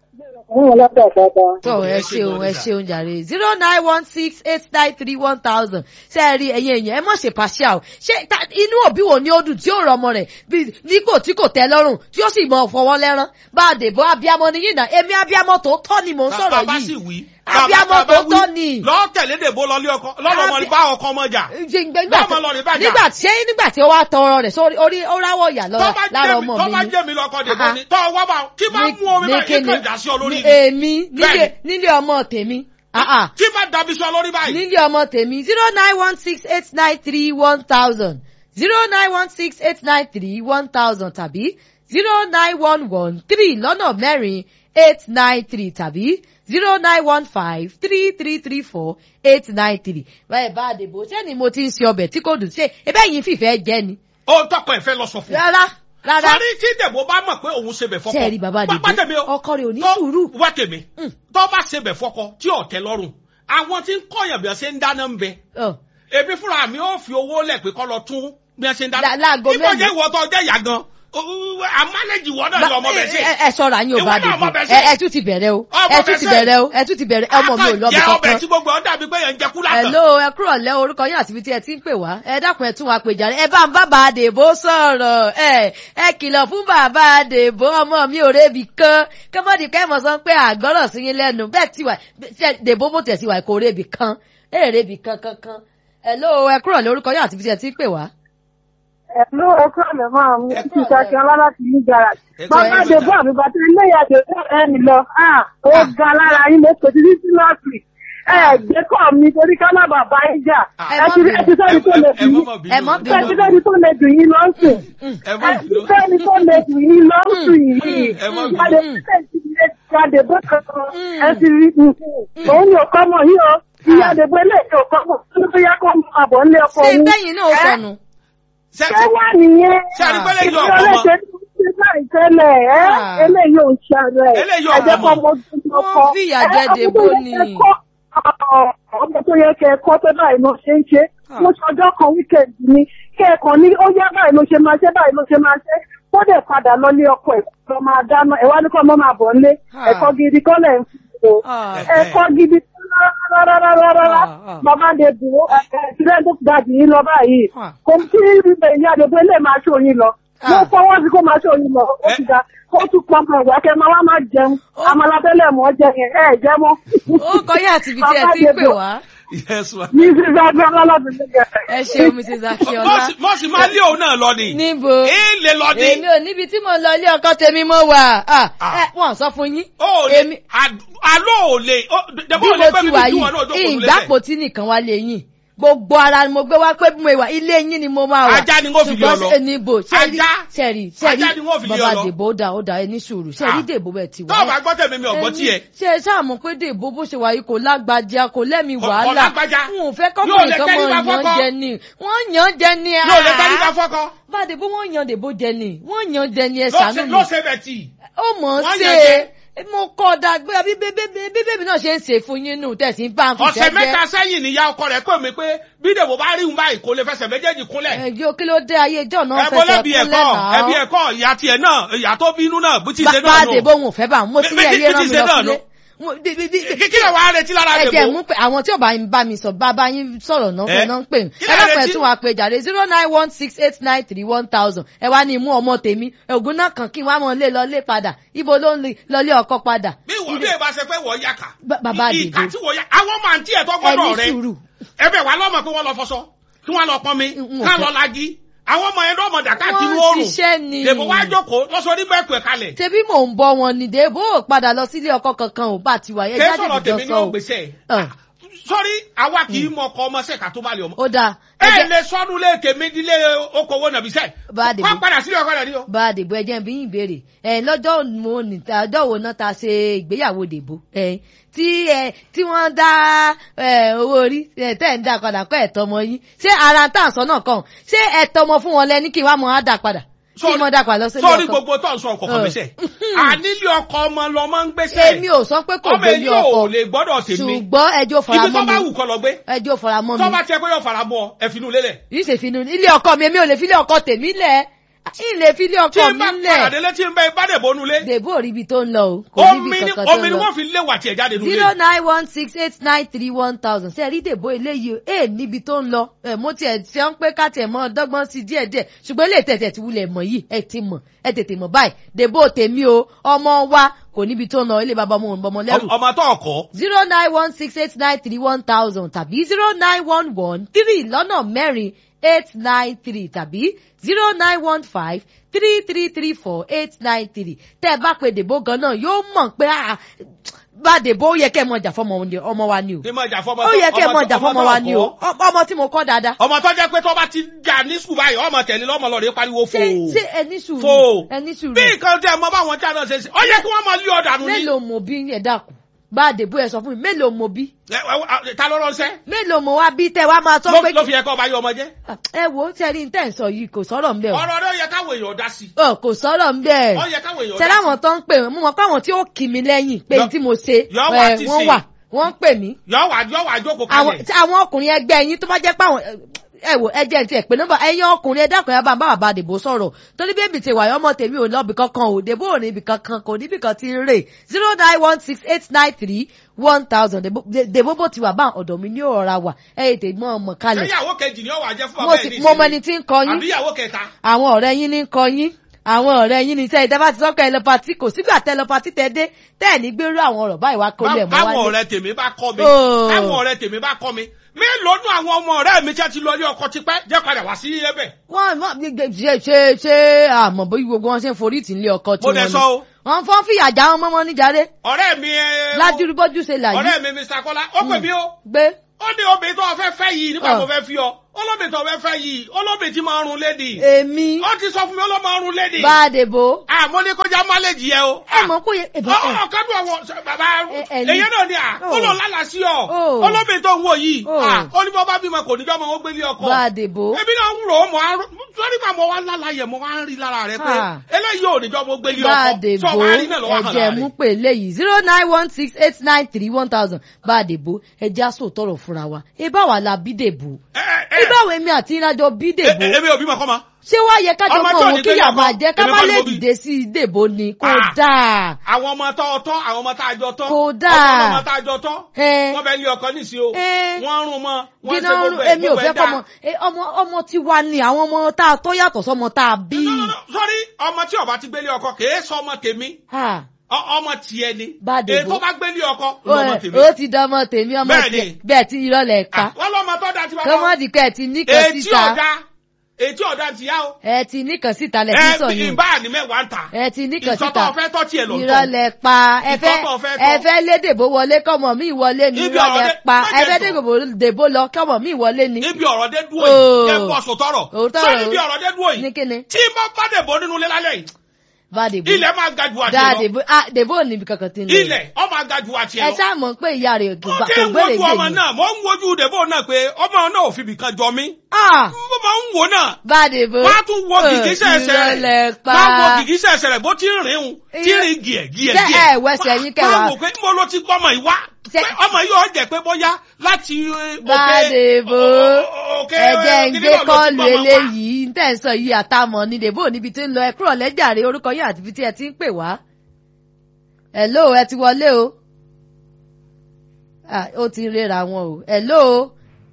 wọ́n látàkàtà. tọ ẹ ẹ ṣe ṣeun gan-an ẹ sà. ṣeun jàre zero nine one six eight nine three one thousand ṣe é rí ẹyin èèyàn ẹ mọ̀ ṣe pàṣẹ o ṣé ta- inú òbí wo ni ó dùn tí ó rọ ọmọ rẹ̀ bí nígbò tí kò tẹ́ lọ́rùn tí ó sì mọ fọwọ́ lẹ́rán bá a dèbò abiyamọ ni yìí náà èmi abiyamọ tó tọ́ ni mò ń sọ̀rọ̀ bàbá sì yìí wí Abiyamọ bàbá tó wí, tọ́ ni. lọ́ọ́ tẹ̀lé dèbò lọ́lé ọkọ lọ́lọ́mọ Abi- bá ọkọ ọmọ jà nígbà Báwo lọ rí bàjá? nígbà tí nígbà tí ó wá tọrọ rẹ̀ sórí orí ó ráwọ̀ ìyà tó lọ́ra bá lára jẹ́ mi ọmọ tó mi bá ni. jẹ́ mi lọ́kọ dèbò Aha. ni tó wá bá tí bá mú omi báyìí kíni? kí kàn dà sí ọ lórí Ní ni èmi nílé Bẹ́ẹ̀ni. nílé ọmọ tèmi. Ah, ah. tí bá dàbí sí ọ lórí báyìí nílé ọmọ tèmi zero nine one six eight nine three one thousand zero nine one six eight nine three one thousand tàbí zero nine one one three lọ́nà mẹ́rin eight nine three tàbí zero nine one five three three three four eight nine three. báyìí bá a dìbò ṣé ni mo ti ń ṣe ọbẹ̀ tí kò dùn ṣe ebe yìí fìfẹ́ jẹ́ ni. ó tọkọ ẹ̀ fẹ́ lọ sọ fún un rárá rárá sọrí tí dèbò bá mọ̀ pé òun ṣe bẹ̀ fọkọ Ṣé ẹ rí bàbá Wá- wá tèmi Dèbò? o. Ọkọ rẹ̀ ò ní Tó- sùúrù. wá tèmi Mm. tó bá ṣe bẹ̀ fọkọ tí ò tẹ́ lọ́rùn àwọn tí ń kọ̀yàn bí wọ́n ṣe ń dáná ń bẹ Ọ̀, èmi fúnra mi ó fi owó lẹ̀ pé kọ́ lọ tún bí wọ́n ṣe ń dáná Lá- láago nígbà mélòó? jẹ́ ìwọ tó jẹ́ ìyá gan àmánẹ́jì ìwọ náà lọ ọmọ bẹ̀ ṣe ẹ ẹ ṣọ́ra yín ò Ìwọ bá náà ọmọ dìbò bẹ̀ ẹ ṣe. ẹ tún ti bẹ̀rẹ̀ o Ọmọ ẹ tún bẹ̀ ti ṣe. bẹ̀rẹ̀ o ẹ tún ti bẹ̀rẹ̀ ọmọ mi ò lọ bí jẹ́ ọbẹ̀ kankan. tí gbogbo ọ̀ dàbí pé yẹn ń jẹ kúlà kan Hello ẹ kúrò lẹ́ orúkọ yín àti ibi tí ẹ ti ń pè wá ẹ dákun ẹ tún wa pè jàre ẹ bá ń bá bàá dèbò sọ̀rọ̀ ẹ ẹ kìlọ̀ fún bàbá dèbò ọmọ mi ò rébi kan kọ́mọ́dì kẹ́mọ̀ sọ pé àgbọ́rọ̀ sí yín lẹ́nu bẹ́ẹ̀ tí wà ṣe dèbò bó tẹ̀ sí wà kò rébi kan ẹ rébi kan kankan Hello ẹ kúrò lẹ́ orúkọ yín àti ibi tí ẹ ti ń pè wá. Ẹ̀lú ẹ̀kọ́ àlẹ́ máa mú Ẹ ti ṣàṣẹ ọlá láti ní garage. Ẹ Bàbá kúrò Dèbò àbíbàtà ilé ìyàjò ẹni lọ. Ah, Ó ga lára yín ló kò sí sí sí lọ́ọ̀sì. Ẹ gbé kọ́ mi torí ká má bàbá yín jà. Ẹ Ẹ má ti bínú. ẹ ti sẹ́ni tó lè ẹ dùn mọ́ yín. mọ́ Ẹ má bínú Ẹ ti sẹ́ni tó lè dùn yín lọ́sùn. ẹ mọ́ Ẹ ti bínú sẹ́ni tó lè dùn yín lọ́sùn yìí. ẹ má bínú. Jáde jáde bó kankan. Ẹ ti rí òun ni òkọ́ mọ̀ yìí o. Ìyá Dèbò ilé ìjọ òkọ́ mọ̀. Ó ní bóyá kó mọ àbọ̀ ńlé ọkọ ṣé òun. bẹ́yìn náà ó Ẹ sọnù. Ṣé- ṣé wà nìyẹn. ṣé àdìpẹ́lẹ́ yọ Ìfẹ́ ọkọ mọ́ ọlẹ́sẹ̀ tó ṣe láì tẹ́lẹ̀ ẹ́ Ah. eléyìí ò ń ṣe rẹ̀. Eléyìí ò ẹ̀jẹ̀ ọmọ. kan mo tún lọ Wọ́n kọ́. fìyà Ẹ, jẹ ọmọ tó Dèbò yẹ ni. kẹ́ kọ́, ọ̀, ọmọ tó yẹ kẹ́ kọ́ pé báyìí ló ṣe ń ṣe. Ah. mo ṣe ọjọ́ kan wíkẹ̀ndì ni kẹ́ẹ̀kan ní ó yá báyìí ló ṣe máa ṣe báyìí ló ṣe máa ṣe kó dẹ̀ padà lọ lé ọkọ ẹ̀ lọ máa dáná ẹ̀ wá ní kọ́ ọmọ máa bọ̀ ńlé Ah. ẹ̀kọ́ gidi kọ́ lẹ̀ ń fún o Ah. ẹ̀kọ́ gidi rárárárárá Ah, ah. bàbá de dùn ó ẹ̀ẹ́dẹ́gbẹ́ tó ga jù yín lọ báyìí Ah. kò tí ìyá àdèbò ilé máa ṣó yín lọ mo Ah. fọwọ́ sí kó máa ṣó yín lọ ó ti ga ó tún pọn pọn ìwà kẹ máa wá máa jẹun Ó- amalatẹ́lẹ̀ mọ́ jẹ yẹn ẹ̀ jẹ́ mọ́. ó kọ yín àti ibi tí ẹ ti ń pè wá. yes ma. ní sísá gbọ́dọ̀ lọ́dún nígbà. ẹ ṣeun mrs akínọlá. mọ́sí máa lé òun náà lọ ni níbo èèlè lọ ni èmi ò níbi tí mo lọ ilé ọkọ tèmi mo wà Ah, Ah. ẹ wọn sọ fún yín ó lè èmi àlọ́ ò lè bí dẹ́gbọ́n ò mo lè gbẹ́ ti mi wà bí tí yìí wọn náà jókòó lẹ́sẹ̀. ìgbàpò tí nìkan wá lè yìn gbogbo ara ni mo gbé wá pé bí mo wà ilé yín ni mo máa wà Ajá ni wọ́n fi lé ọ lọ. ṣùgbọ́n níbo sẹ́rí Ajá. sẹ́rí Ajá ni wọ́n fi lé ọ bàbá lọ. dèbò ó dà ó dà ẹ ní sùúrù sẹ́rí Ah. dèbò bẹ̀ ti wà. tó o bá gbọ́ tẹ̀mí mi ọ̀gbọ́n tiẹ̀. ṣe é ṣáà mọ̀ pé dèbò bó ṣe wà yìí kò lágbájá kò lẹ́mi Kò- kò wàhálà lágbájá. n ò fẹ́ Yóò kọ́kùnrin lè kan tẹ́lí mọ̀ bá yàn fọ́kọ́. jẹ ni wọ́n yàn jẹ ni yóò lè tẹ́lí bá fọ́kọ́. bá dèbò wọ́n yàn dèbò jẹ ni wọ́n yàn jẹ ni ẹ Ló ṣàánú ṣe- mi ló ṣe bẹ̀ tì. ó mọ̀ ọ́n Wọ́n ṣe yàn jẹ. mo kọ́ dàgbé bí bébí náà ṣe ń ṣe fún yín nù tẹ̀sí bá ń fi ọ̀sẹ̀ mẹ́ta sẹ́yìn níyà ọkọ rẹ̀ pè mí pé bí dèbò bá rí un báyìí kò lè fẹsẹ̀ méjèèjì kúnlẹ̀. ẹjọ́ kí ló dé ayé ìjọ náà ẹ bọ́ fẹsẹ̀ lẹ́bi kúnlẹ̀ ẹ̀kọ́ ẹbí náà ẹ̀kọ́ ìyá tiẹ̀ náà ìyá tó bínú náà bó ti ṣe bá náà a dèbò òun ò fẹ́ bá mo ti rí Bí- bí- ẹyẹ bí rán ti mi ṣe lọ náà sílé nù. Mo- di- di- di- kí kí lè wàá retí lára ẹ jẹ́ dèbò mú pé àwọn tí ò bá ń bá mi sọ bá bá yín sọ̀rọ̀ náà Eh? fẹ́ náà ń pè mí Kí ẹ lẹ lọ́pọ̀ ẹ̀ retí? tún wá pé jàre zero nine one six eight nine three one thousand ẹ wá ní imú ọmọ tèmi ògùn náà kàn kí n wá mọ̀ lé lọ lé padà ibo ló ń lè lọ lé ọkọ padà. bí wọ́n bí ìbá ṣe pé wọ́n yá kà Ba- bàbá I- ìkà Dèbò. tí wọ́n yá àwọn ọmọ àǹtí ẹ̀ tó ẹ gbọ́dọ̀ ní rẹ sùúrù ẹbẹ̀ wà lọ́mọ pé wọ́n lọ fọṣọ kí wọ́n lọ pọnmi Mm, ká mm, lọ lagi àwọn ọmọ yẹn lọ́mọ dàkà tí wọ́n wọ́n rùn ṣiṣẹ́ ni dèbò wá jókòó lọ́sọ ní bẹ́ẹ̀ pẹ̀ kalẹ̀ tẹbí mò ń bọ wọn ni dèbò ò padà lọ sílé ọkọ kankan ò bá ti wà yẹn kí jáde sọ̀rọ̀ ìjọ tèmi ní sọ o ògbésẹ̀ Ọ̀, sọ́rí àwa kì í mọ ọkọ ọmọ sẹ́ka tó bá lè ọmọ ó dáa ẹ ẹ jẹ́- lè sọ́dún lé kèmí dílé okòwò nàbísẹ́ Bá Dèbò. wọ́n padà sílẹ̀ ọkọ rẹ̀ ní o. bá a dèbò ẹjẹ bí yín béèrè ẹ lọ́jọ́ mo ní ọjọ́ wo náà ta ṣe ìgbéyàwó dèbò ẹ tí ẹ tí wọ́n dá ẹ owó orí ẹ tẹ́ ń dá padà kọ́ ẹ̀tọ́ ọmọ yín ṣé ara tá à ń sọ náà kàn ṣé ẹ̀tọ́ ọmọ fún wọn lẹ́ni kí wàá mọ á dà padà kí Sọ́rí- mo dà padà lọ sílé sọ́rí ọkọ gbogbo tó ń sọ ọkọ̀ kan Ọ̀. gbèsè ànílé ọkọ ọmọ lọmọ ń gbèsè èmi ò sọ pé kò ọmọ gbélé èyí ọkọ ò lè gbọ́dọ̀ tèmi ṣùgbọ́n ẹjọ́ fara ibi tó mọ́ bá mi wù kọ́ lọ gbé ẹjọ́ fara mọ́ tó mi bá tiẹ̀ pé yóò fara mọ́ ọ ẹ finú lélẹ̀. yìí ṣe finú ilé ọkọ mi èmi ò lè fi ilé ọkọ tèmi lẹ̀ ilé fi ilé tí ọkọ n bá mi padà lẹ̀ délé tí n bá ibà dè bónú lé dèbò ò rí ibi tó ń lọ o kò rí omi ibi ni kankan tó omi ń ni lọ. wọ́n fi lé wà tiẹ̀ jáde zero nulẹ̀. nine one six eight nine three one thousand ṣe rí dèbò eléyìí o ẹ níbi tó ń lọ ẹ mo tiẹ̀ ṣe ń pé ká tiẹ̀ mọ́ dọ́gbọ́n sí díẹ̀ díẹ̀ ṣùgbọ́n ilé tẹ̀tẹ̀ ti wulẹ̀ mọ̀ yìí ẹ ti mọ̀ ẹ tètè mọ̀ báyìí dèbò tèmi o ọmọ wa kò níbi tó ń lọ ilé bàbá ọmọ òun bọmọ lẹ́rù ọmọ tó ọkọ zero nine one six eight nine three one thousand tàbí zero nine one one three lọ́nà mẹ́rin eight nine three tàbí zero nine one five three three three four eight nine three tẹ́ ẹ bá pe dèbò gan náà yóò mọ̀ pé ah, bá dèbò ó yẹ kẹ́ ẹ mọ̀ jà fọmọ ni- ọmọ wa ni o ní ma jà fọmọ ó yẹ kẹ́ ẹ mọ̀ jà ọmọ fọmọ tó wa ni o ọkọ. Ọ- ọmọ tí mo kọ́ dáadáa ọmọ tó jẹ́ pé tó bá ti jà ní sùkúl báyìí ọmọ tẹ̀lé lọ́mọ lọ́ọ̀rẹ́ pariwo fò ṣé ṣé ẹni sùúrù fò ẹni sùúrù bí nǹkan tẹ mọ báwọn tí a náà ṣe ṣe ó yẹ kí wọ́n máa lé ọ̀dà nù ní. mélòó mo bí ẹ dákun bá dèbò ẹ sọ fún mi mélòó mo bí Ẹ, ẹ, ẹ, ta ló ránṣẹ́ mélòó mo wá bí tẹ wá máa sọ Ló- pé ló fi yẹ kó ọba yọ ọmọ jẹ́ ẹ wo tẹ́rí ń tẹ̀ ń sọ yìí kò sọ̀rọ̀ ń bẹ̀ o ọ̀rọ̀ rẹ̀ ó yẹ káwọn èèyàn dá sí ọ kò sọ̀rọ̀ ń bẹ̀ ó yẹ káwọn èèyàn ṣe dá sí. láwọn tó ń pè mí mo mọ̀ pé àwọn tí ó kì mí lẹ́yìn pé Yọ- tí mo ṣe yọ wá ẹ, ti wọ́n ṣe. wà wọ́n ń pè mí yọ wà yọ wà jókòó àwọn kalẹ̀ tí àwọn ọkùnrin ẹgbẹ́ yín tó bá jẹ́ pé àwọn ẹ wò ẹ jẹ́ ti ẹ̀ pé nọ́mbà ẹ̀yin ọkùnrin ẹ dákun ẹ bá ń bá bàbá dèbò sọ̀rọ̀ torí bí èmi ti wà ọmọ tèmi ò lọ́bì kankan ò dèbò ò ní ibì kankan kò níbì kan ti ń rè zero nine one six eight nine three one thousand dèbò bó ti wà bá ọ̀dọ̀ mi ní ọ̀ra wà ẹ̀ ètè mọ́ ọmọ ṣé kalẹ̀ ìyàwó kejì ni ó wà jẹ́ fún mo bàbá ẹ̀ sì ní mo mọ ìsinmi? ẹni tí ń kọ yín àbí ìyàwó kẹta àwọn ọ̀rẹ́ yín ní kọ yín àwọn ọ̀rẹ́ yín ní sẹ́yìn tẹ́fà ti sọ́kọ̀ ẹ lọ patí kò sígbà tẹ́ lọ patí tẹ́ dé tẹ́ ẹ̀ ní gbérú àwọn ọ̀rọ̀ báyìí wá kó lẹ̀ mọ́ káwọn wálé. ọ̀rẹ́ tèmi bá kọ́ mi Oh. káwọn ọ̀rẹ́ tèmi bá kọ́ mi mélòó nù àwọn ọmọ ọ̀rẹ́ mi tí a ti lọ ilé ọkọ tipẹ́ jẹ́ padà wá sí ẹbẹ̀ wọ́n wọ́n gbé- ṣe ṣe ṣe àmọ́ bóyá gbogbo wọn ṣe ń forí tì ní ọkọ tí mo wọ́n dẹ̀ ní. sọ o wọ́n fọ́n fìyà já wọn mọ́mọ́ níjàre ọ̀rẹ́ mi ẹ, lájúrú bójú ṣe là yìí ọ̀rẹ́ mi Mr. Kọ́lá ó pè mí o gbé ó ní obìnrin tó fẹ́ fẹ́ yìí nígbà Ọ̀. tó fẹ́ fi ọ olóbìnrin tó fẹ́ fẹ́ yìí olóbìnrin tí máa ń run lédi èmi ó ti sọ fún mi ó ló máa ń run lédi bá a dèbò àmọ́ ní kọjá máléjì yẹ o ẹ mọ̀ kó yẹ ẹ bá ẹ ọ̀kadùn àwọn bàbá Ẹ- ẹ ní- èyí náà ni à Oh. ó lọ lálàá sí ọ Oh. olóbìnrin tó ń wò yìí Oh. à, ó ní bọ́ bá bímọ kò ní jọ́ mọ́ ó gbélé ọkọ bá a dèbò ebi náà ń rò ó mọ àrùn sọ́rí màá mọ wá lálàá yẹ mọ wá ń rí lára rẹ pé Ah. eléyìí ò ní jọ́ mọ́ gbélé bá a ọkọ dèbò sọ wá rí náà lọ́wọ́ hàn ẹ̀jẹ̀ lára mú rẹ. pé léyìí zero nine one six eight nine three one thousand bá a dèbò ẹ̀jẹ̀ aṣọ tọrọ fúnra wa ibà wà la bí dèbò Ẹ, ẹ, ẹ, ibà wo èmi àti ìrìnàjò bí ẹ, dèbò ẹ, èmi ò bímọ kọ́ ma ṣé wàá yẹ kájọ Ọmọ mọ tí ò òun ní kí gbé yà yàgbọ́, máa jẹ ká èmi má kọ́ ni lè mo bí. dìde sí dèbò ni kò Ah. dáa àwọn ọmọ tó tọ́ àwọn ọmọ tá a jọ tọ́ Kò ọmọ dáa. ọmọ tá a jọ tọ́ Ẹ. wọ́n bẹ lé ọkọ nísìí o Ẹ. wọ́n rún mọ́ wọ́n gíná ṣe gbogbo ẹ̀ èmi ò gbogbo fẹ́ ẹ̀ dáa. kọ́mọ ẹ, ọmọ ọmọ tí wà ní àwọn ọmọ tá a tó yàtọ̀ sọmọ tá a bí. No, no, no, sorry ọmọ tí ọba ti gbélé ọkọ kèé sọ ọmọ tèmi Ha, Ọ- ọmọ tiẹ̀ ni Bá dìbò. èyí tó bá gbélé ọkọ ó lọmọ ẹ, tèmi ó ti dánmọ tèmi ọmọ Bẹ́ẹ̀ tiẹ̀ ni. bẹ́ẹ̀ tí irọ́ lẹ̀ pa Ah, wọ́n lọ́mọ tó da ti bá kọ́mọ́dì kẹ́ ẹ ti níkan ètí síta ọ̀dà ètí ọ̀dà ti yá o ẹ ti níkan síta lẹ̀ fi sọ ẹ yín ìbá ní mẹ́wàá ń ta ẹ ti níkan síta ìsọtọ̀ fẹ́ tọ́ tiẹ̀ lọ irọ́ lẹ̀ pa ẹ fẹ́ Ìtọ́tọ̀ fẹ́ ẹ tọ́. fẹ́ lé dèbò wọlé kọ́mọ mi wọlé ni Ibi irọ́ ọ̀rọ̀ lẹ̀ dé- pa má ẹ jẹ́ fẹ́ sọ. dèbò dèbò lọ kọ́mọ mi wọlé ni. ibi ọ̀rọ̀ dé dúró Oh. yìí yẹ bọ́ sòtọ́rọ̀ Òótọ́ sọ́ni ọ̀rọ̀. ibi ọ̀rọ̀ dé dúró ní yìí kíni tí mo bá dèbò nínú ilé lálẹ́ yìí bá dèbò ilẹ̀ máa ga ju àti dáa lọ dèbò ah dèbò ò níbi kankan tí ń lọ. ilẹ̀ ọ máa ga ju àti ẹ lọ. ṣáà mọ̀ pé ìyá rẹ̀ kò mo gbà- ti kò ń gbére wojú gbè ọmọ mí. náà mo ń wojú dèbò náà pé ọmọ náà ò fi bìkan jọ mí Ah, mo máa ń wò náà bá dèbò. wọ́n á tún wo gìgísẹ̀ ẹsẹ̀ rẹ̀ ìrọ̀lẹ́ pa. wọ́n á wo gìgísẹ̀ ẹsẹ̀ rẹ̀ bó ti ń rìn un tí ń rìn gìẹ̀ gìẹ̀ Ṣé gìẹ̀. ẹ wẹsẹ̀ yín kẹwàá? máa wò pé mo ló ti gbọ́mọ ìwá Ṣé- pé ọmọ yìí ó jẹ́ pé bóyá láti eh, bá òkè- dèbò. o- o- òkè ẹ̀jẹ̀ ń kíní gbé náà ló ti kọ́ọ̀lù gbọ́mọ wá. eléyìí ń tẹ̀ ń sọ yìí àtàmọ̀ ni dèbò níbi tí ń lọ ẹ kúrò lẹ́jàre orúkọ yín àti ibi tí ẹ ti ń pè wá. Hello ẹ ti wọlé o. Ah, ó ti rera wọn o hello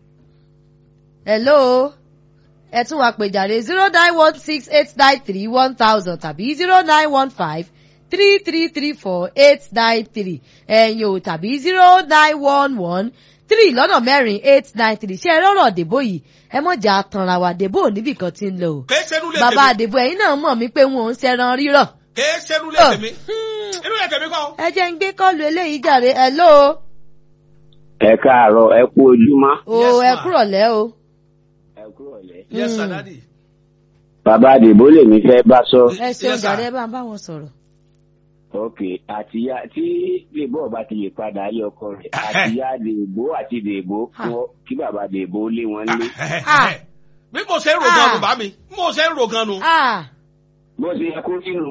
hello ẹ tún wá pè jàre zero nine one six eight nine three one thousand tàbí zero nine one five three three three four eight nine three ẹ̀yin o tàbí zero nine one one three lọ́nà mẹ́rin eight nine three ṣé ẹ rọ́rọ̀ dèbò yìí ẹ mọ̀ jà tanra wa dèbò níbì kan ti ń lọ o kèé sẹ́nu lè bàbá tèmi àdèbò ẹ̀yin náà mọ̀ mí pé wọn ò ń ṣẹran rírọ̀ kèé sẹ́nu lè tèmi inú lè tèmi kọ́. ẹ jẹ́ ń gbé kọ́ọ̀lù eléyìí jàre hello ẹ káàárọ̀ ẹ kú ojúmọ́ o Yes, ẹ ma. kúrọ̀lẹ́ o. ẹ kúrọ̀lẹ́. yes sir Mm. daddy. bàbá àdìbò lèmi fẹ́ bá sọ. ẹ ṣeun Yes, sir. jàre ẹ bá ń bá wọn sọ̀rọ̀. ok àtìyá tí lèbó ọba ti lè padà ayé ọkọ rẹ̀ àtìyá lèbó àti lèbó Ha. fún kí bàbá lèbó lé wọn lé. Ah. bí mo ṣe ń ro Ah. gan nu bá mi bí mo ṣe ń ro gan nu. Ah, bó ṣe yẹ kó sínú.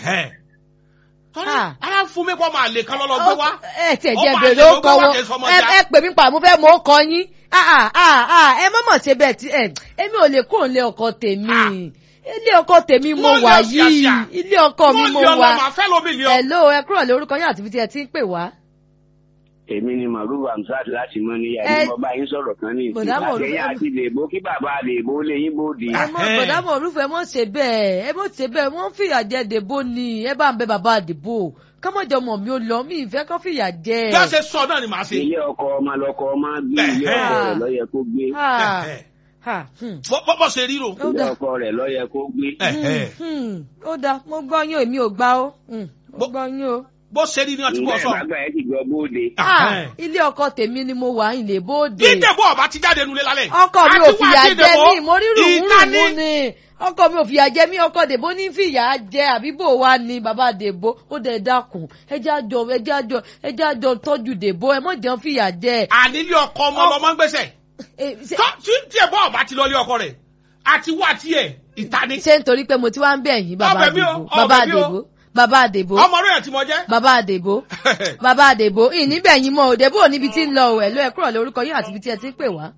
torí Ah. ara ń fún mi kọ́ máa lè kán lọ́lọ́ gbé wá. ẹ tiẹ̀ Ó jẹ́ máa bèrè lè ó ló kọ gbé wá wọn kì í sọmọ ẹ já. ẹ pè mí pa mo fẹ́ mọ ó kọ yín Ah, ah, ah, ah, ẹ má mọ̀ ṣe bẹ́ẹ̀ tí ẹ èmi ò lè kó ilé ọkọ tèmi Ah. ilé ọkọ tèmi mo Wọ́n wà yọ yìí ṣíàṣíà. ilé ọkọ mi mo Wọ́n yọ wà lọ màá fẹ́ lómi ni ọ. hello ẹ kúrò lé orúkọ yín àti ibi tí ẹ ti ń pè wá. èmi ni màrúwà hamsat láti mọ níyà Ẹ- ní mo bá yín sọ̀rọ̀ kan ní ìsìn Bọ̀dá Mọ̀rúfù, àtẹ̀yìn ẹ- àti lèbó kí bàbá lèbó lé yín bóde. ẹ mọ Ẹhẹ́n. bọ̀dá mọ̀ orúfẹ́ ẹ mọ̀ ṣe bẹ́ẹ̀ ẹ mọ̀ ṣe bẹ́ẹ̀ wọ́n ń fìyà jẹ dèbò ni ẹ bá ń bẹ bàbá àdìbò kọ́mọ̀jọ mọ̀ mi ò lọ mi ìfẹ́ kọ́ fìyà jẹ. bí a ṣe sọ náà ni màá ṣe. ilé ọkọ ọmọ lọkọ ọmọ gbé ilé ọkọ Ẹhẹ́n. rẹ̀ lọ́yẹ kó gbé. Ah, ah, hmm. Bọ́- bọ́ bọ́ ṣe ríro. Ó ilé dáa. ọkọ rẹ̀ lọ́yẹ kó gbé. Ẹhẹ́n. Hmm, ó dáa mo gbọ́ yín o èmi ò gbà ó Hmm, mo Bó- gbọ́ yín o. bó ṣe rí ni wọ́n ti kọ́ ǹgbẹ́ sọ. bàbá ẹ ti gbọ́ bóde. Ah, Ẹhẹ́n. ilé ọkọ tèmi ni mo wà ilé bóde. dídèbò ọba ti jáde nulẹ̀ lálẹ́. ọkọ mi ò Àti wá fìyà jẹ dídèbò, mí mo rí rùmùrùmù ìta ni ọkọ mi ò fìyà jẹ mí ọkọ dèbò ní fìyà jẹ àbíbò wa ni bàbá dèbò ó dẹ̀ dákun ẹjẹ́ àjọ ẹjẹ́ àjọ ẹjẹ́ àjọ tọ́jú dèbò ẹ mọ̀ jẹun fìyà jẹ. ànílé ọkọ ọmọ lọmọ ń gbèsè. Eh, ṣe- tó tí tí ẹ bọ́ ọba ti lọ lé ọkọ rẹ̀ àti wá tiẹ̀ ìta ni. ṣé nítorí pé mo ti wá ń bẹ̀ yín bàbá Ọbẹ̀ mi o, àdèbò bàbá ọbẹ̀ mi o. àdèbò bàbá àdèbò ọmọ rẹ̀ tí mo jẹ́. bàbá àdèbò bàbá àdèbò ìníbẹ̀ yín mọ́ òdèbò níbi tí ń lọ ò ẹ̀lú ẹ̀kúrọ̀ lórúkọ yín àti ibi tí ẹ ti ń pè wá.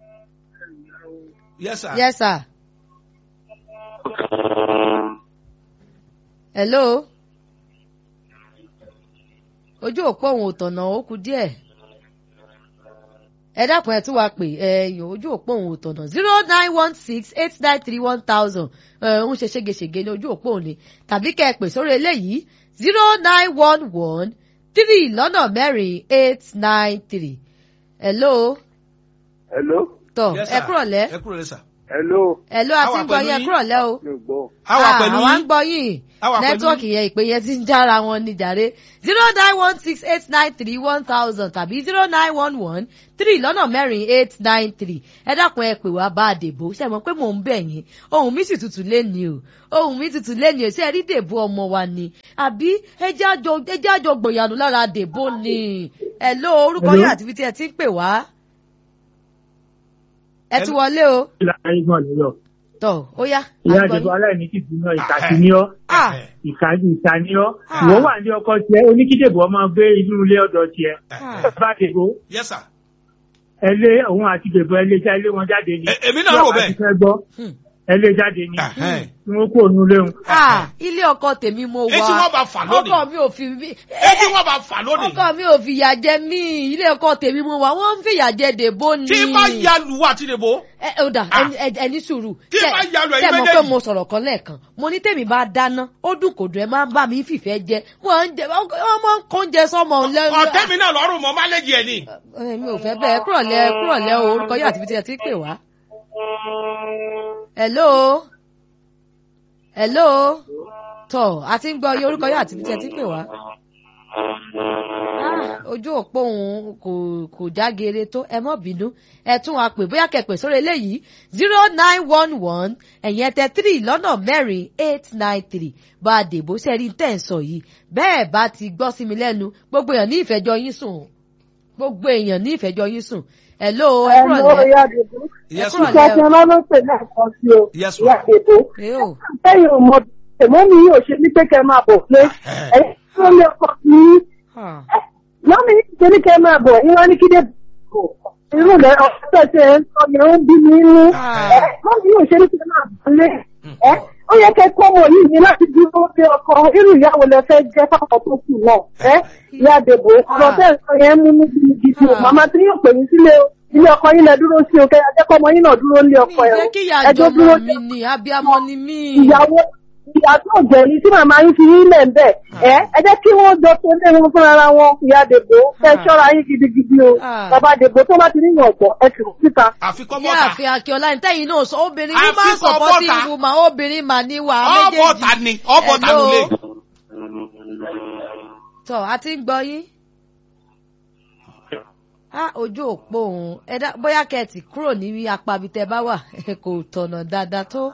yes sir. yes sir. hello. ojú òpó òun ò tọ̀nà ó kù díẹ̀. ẹ dákun ẹ tún wá pè ẹyìn ojú òpó òun ò tọ̀nà zero nine one six eight nine three one thousand ń ṣe ségesège ní ojú òpó òun ni tàbí kẹ́ ẹ pè sórí eléyìí zero nine one one three lọ́nà mẹ́rin eight nine three. hello. Hello. tọ Yes, ẹ sir. kúrọ̀ lẹ́ ẹ kúrò lẹ́ sà. Hello. hello A àti wà ń gbọ́ pẹ̀lú yín ẹ yín. kúrọ̀ lẹ́ o. Mi ò gbọ́. a wà pẹ̀lú àwa ń yín. gbọ́ yín A wà pẹ̀lú nẹ́tíwọ́ọ̀kì yẹn ìpè yẹn ti ń jára wọn ní jàre zero nine one six eight nine three one thousand tàbí zero nine one one three lọ́nà mẹ́rin eight nine three ẹ dákun ẹ pè wá bá a dèbò ṣe mọ̀ pé mò ń bẹ̀ yín ohun mi sì tutù léni o ohun mi tutù léni o ṣe rí dèbò ọmọ wa ni àbí ẹjẹ́ àjọ ẹjẹ́ àjọ gbòyànù lára dèbò ni ẹ ló orúkọ yín àti ibi tí ẹ ti ń pè wá ẹ ti wọlé o ìlànà ìgbọ̀n nìyọ. tọ ó yá ìyá à ń gbọ́ àdìbò yín. aláìní ti dùn náà ìkà sí ní ọ́ Ah. ìkà ìkà ní ọ́ Ah. ìwọ wà ní ọkọ tiẹ̀ oníkídèbò ọmọ gbé inú ilé ọ̀dọ̀ tiẹ̀ Ah. bá dèbò yes sir. ẹ lé òun àti dèbò ẹ lé já ilé wọn jáde ni Ẹ- èmi náà rò bẹ́ẹ̀. Bí ọba ti fẹ́ gbọ́ Hmm. ẹ lé jáde ni Ẹhẹ́n. tí wọ́n kó òun léwu. Ah, ilé ọkọ tèmi mo wà etí wọn bá fà lónìí. ọkọ mi ò fi mí etí wọn bá fà lónìí. ọkọ mi ò fìyà jẹ mí ilé ọkọ tèmi mo wà wọ́n ń fìyà jẹ dèbò ni. tí bá ya lù wá àti dèbò. ẹ ẹ dà Ah. ẹni- ẹ- ẹni sùúrù. Tí Tẹ- bá ya lù ẹ̀yin tẹ mọ̀ pé méjèèjì. mo sọ̀rọ̀ kan lẹ́ẹ̀kan mo ní tèmi bá dáná ó dùn kò dùn ẹ máa ń bá mi fìfẹ́ jẹ wọ́n ń jẹ wọ́n máa ń kó oúnjẹ sọ́mọ lẹ́nu. ọ̀tẹ́ mi náà lọ́rùn mọ́ má lẹ́jì ẹ̀ ni. Ẹ, mi ò fẹ́ bẹ́ẹ̀ kúrọ̀lẹ́ kúrọ̀lẹ́ o orúkọ yóò àti ibi tí ẹ ti pè wá. hello hello tọ àti ń gbọ́ iye orúkọ yóò àti ibi tí ẹ ti pè wá. Ah, ojú òpó òun kò kò jágere tó ẹ mọ́ bínú ẹ tún wa pè bóyá kẹpẹ sórí eléyìí zero nine one one ẹ̀yìn ẹ̀tẹ̀ three lọ́nà mẹ́rin eight nine three bá a dèbò sẹ́rí tẹ̀ ń sọ yìí bẹ́ẹ̀ bá ti gbọ́ sí mi lẹ́nu gbogbo èèyàn ní ìfẹ́jọ́ yín sùn gbogbo èèyàn ní ìfẹ́jọ́ yín sùn hello ẹ Ẹ̀lọ́ kúrọ̀lẹ́ ìyá Dèbò. yes Ẹ ma. kúrọ̀lẹ́. Ìṣẹ́ tí ọlọ́run pè náà kan sí o. Yes, Ìyá ma'am. Dèbò. ẹ o Bẹ́ẹ̀ ò mọ tèmọ́ mi yóò ṣe ní pé kẹ́ máa bọ̀ pé ẹ̀yin tó lé ọkọ mi. Ah, Lọ́mí ṣe ní kẹ́ máa bọ̀ ìwọ́n ní kídé bò. Irú rẹ̀ ọ̀pọ̀ tẹ̀ ń sọ yẹn ń bí mi nú. Ah. Lọ́mí yóò ṣe ní kẹ́ máa bọ̀ lé. Ẹ ó yẹ kẹ́ kọ́ ọmọ yìí ní láti dúró sí ọkọ irú ìyàwó lẹ fẹ́ jẹ́ fáwọn tó kù náà ẹ ìyá dèbò ọ̀rọ̀ bẹ́ẹ̀ sọ yẹn mú ní gidigidi o Ah. màmá tí yóò pè yín sílé o ilé ọkọ yín lẹ dúró sí o kẹ́ ajẹ́kọ́ ọmọ yín náà dúró ní mi ọkọ ẹ̀ jẹ́ o kí ìyá ẹjọ́ dúró àjọmọ mi ni abiyamọ ni mí. ìyàwó ìyá tó jẹ́ ní tí màmá yín fi yín lẹ̀ ń bẹ̀ ẹ ẹ jẹ́ kí wọ́n jọ tó lé wọn fúnra ara wọn ìyá dèbò kẹ́ Ah. ṣọ́ra yín gidigidi o Ah. bàbá dèbò tó bá ti níyàn ọ̀pọ̀ ẹ sì rò síta. àfikọ́ ní bọ́ta àfin akíọ́lá ní tẹ́yìn náà sọ obìnrin ní máa ń Àfikọ́ sọ̀pọ́tì bọ́ta. ìwùmọ̀ obìnrin mà ní wà á ọ̀bọ̀ta méjèèjì. ni ọ̀bọ̀ta Hello? nulẹ̀. tọ́ a ti ń gbọ́ yín. á ojú òpó òun ẹ̀dá bóyá kẹ́ẹ̀tì kúrò ní apá ibi tẹ́ bá wà kò tọ̀nà dáadáa tó.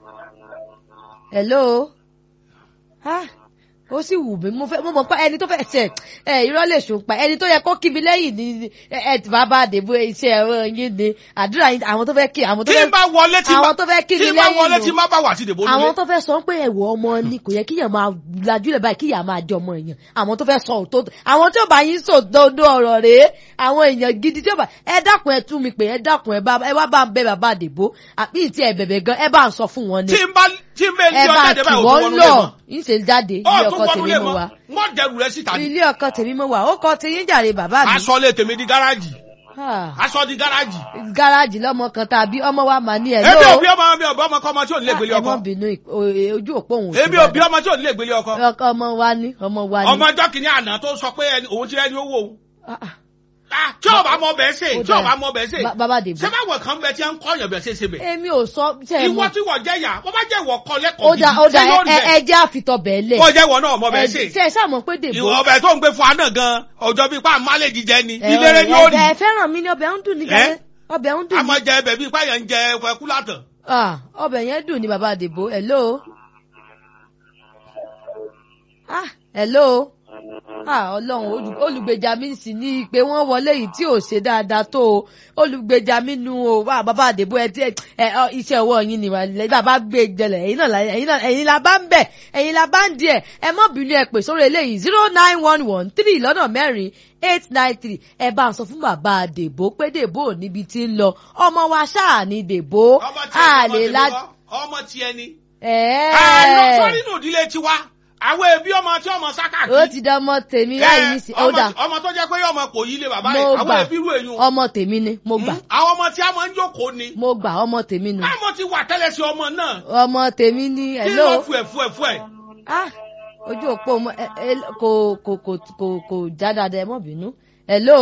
hello? Ah, ó sì wù mí mo fẹ́ mo mọ̀ pé ẹni tó fẹ́ ṣe ẹ irọ́ lè ṣùpá ẹni tó yẹ kó kí mi lẹ́yìn ní ẹ ẹ tí bàbá àdèbò iṣẹ́ ẹ̀rọ yín ni àdúrà yín àwọn tó fẹ́ kí àwọn tó tí fẹ́ n bá wọlé tí àwọn tó fẹ́ kí tí mi n bá lẹ́yìn wọlé lò. tí n bá bá wà sí ìdìbò àwọn nulẹ̀. tó fẹ́ sọ pé ẹ̀wọ̀ ọmọ ni kò yẹ kíyàn máa lajúlẹ̀ báyìí kíyàn máa jẹ ọmọ èèyàn àwọn tó fẹ́ sọ òótọ́ àwọn tí ó bá yín sọ dodo ọ̀rọ̀ rèé àwọn èèyàn gidi tí ó bá ẹ dákun ẹ tú mi pé ẹ dákun ẹ bá ẹ wá bá ń bẹ bàbá àdèbò àbí ìtì ẹ bẹ̀bẹ̀ gan ẹ bá ń sọ fún wọn ni tí n bá tí n bẹ ẹ lé bá ọjà dé kì báyìí wọ́n òtún wọnú lọ lé mọ́. yín ṣe jáde ilé ọ̀tún ọkọ wọnú tèmi lé mo mọ́ wà wọ́n dẹrù rẹ síta ni. ilé ọkọ tèmi mo wà ó kọ ti yín jàre bàbá mi aṣọ lé tèmi di gáràjì Ah, aṣọ di gáràjì. gáràjì lọ́mọ kan tàbí ọmọ wa mà ní ẹ̀ èmi ò lóò bí ọmọ mi ò bí ọmọ kọ́ ọmọ tí ò ní lè gbélé ẹ ọkọ. mọ́ bínú ì- o- e- ojú òpó òun ò sí èmi ò bí dáadáa. ọmọ tí ò ní lè gbélé ọkọ. ọkọ ọmọ wa ní ọmọ wa ní. ọmọ ọjọ́ kìíní àná tó sọ pé ẹni- òun ti rẹ́ni owó òun. Ah, ah. Ah, tí ọba mọ bẹ́ẹ̀ ṣe Ó tí ọba dáa. mọ bẹ́ẹ̀ ṣe. Ba- bàbá dèbò. ṣé báwọn kan bẹ tí ń kọ́ ọ̀yàn bẹ́ẹ̀ ṣe ṣe bẹ̀. èmi ò sọ ṣe é ìwọ mọ tí wọ́n jẹ́ yà wọ́n bá jẹ́ ìwọ kọ́ ó lẹ́kọ̀ọ́ dá ó gidi dá ṣé yóò rí ẹ bẹ́ẹ̀. ẹ jẹ́ àfitọ́ bẹ́ẹ̀ lẹ̀ kó jẹ́ ìwọ náà mọ bẹ́ẹ̀ ṣe. ṣe ẹ ṣàmọ̀ pé dèbò ìwọ ọbẹ̀ tó ń gbé fún aná gan ọjọ́ bíi pa àmàlẹ́ jíjẹ ni ẹ, ìlérè ni ó rí. ẹ fẹ́ràn mi ní ọbẹ̀ ń dùn ní Ẹ? gàdé ọbẹ̀ ń dùn ní àmọ́ jẹ ẹbẹ̀ bíi páyà ń jẹ ẹkú látàn. Ah, ọbẹ̀ yẹn dùn ní bàbá dèbò hello ah hello ah ọlọ́run olù- olùgbèjà mi sì ní pé wọ́n wọlé yìí tí ò ṣe dáadáa tó o olùgbèjà mi nu o wá bàbá àdèbò ẹ tí ẹ ẹ, ọ, iṣẹ́ ọwọ́ yín ni wà lẹ́yìn bàbá gbé jẹlẹ̀ ẹ̀yin náà la- ẹ̀yin náà ẹ̀yin la bá ń bẹ̀ ẹ̀yin la bá ń di ẹ̀ ẹ mọ́ bínú ẹ pè sórí eléyìí zero nine one one three lọ́nà mẹ́rin eight nine three ẹ bá ń sọ fún bàbá àdèbò pé dèbò ò níbi tí ń lọ ọmọ wa ṣáà ní dèbò ọmọ tí a ẹni lè ọmọ la tèmi kọ́, ọmọ tí ẹni. ẹ̀ẹ́ àná sọ́rí nù ìdílé tiwa àwọn ẹbí ọmọ tí ọmọ sáká kí. ó ti dán ọmọ tèmi láì ní sí ó dà ọmọ tó jẹ́ pé ọmọ kò yí lé bàbá mo rẹ̀ àwọn gbà ẹbí rú èyàn. ọmọ tèmi ni mo gbà àwọn ọmọ tí a máa ń jókòó ni. mo gbà ọmọ tèmi nu àmọ́ ti wà tẹ́lẹ̀ sí ọmọ náà. ọmọ tèmi ni kí hello ló fù ẹ̀ fù ẹ̀ fù ẹ̀. ah ojú òpó mo ẹ ẹ kò kò kò kò kò já dáadáa ẹ mọ bínú hello